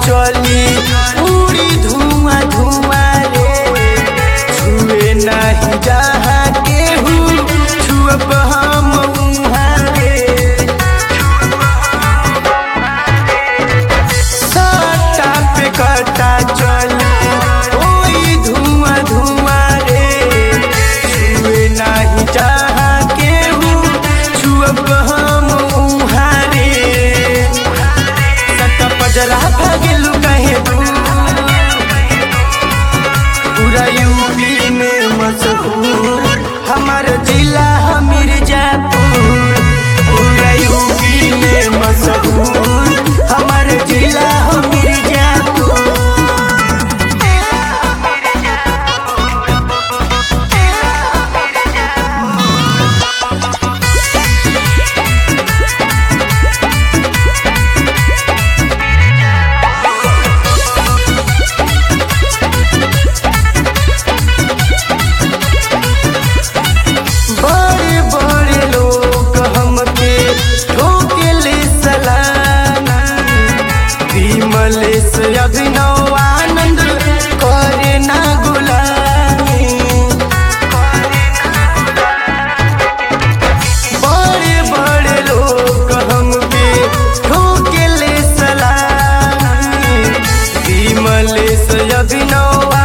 चली पूरी धुआं धुआं रे छुए नहीं जहाँ केहू छुअब हम उहाँ रे सट्टा पे कटा चली ओई धुआं धुआं रे छुए नहीं जहाँ केहू छुअब हम उहाँ रे सट्टा पजरा भागेलू कहे तू पूरा यूपी में मशहूर हमार जिला है मिर्जापुर पूरा यूपी में मशहूर हमार जिला है मिर्जापुर बड़े बड़े लोग हमके ठोकेले सलामी विमलेश अभिनव आनंद करे ना गुलामी बड़े बड़े लोग हमके ठोकेले सलामी विमलेश अभिनव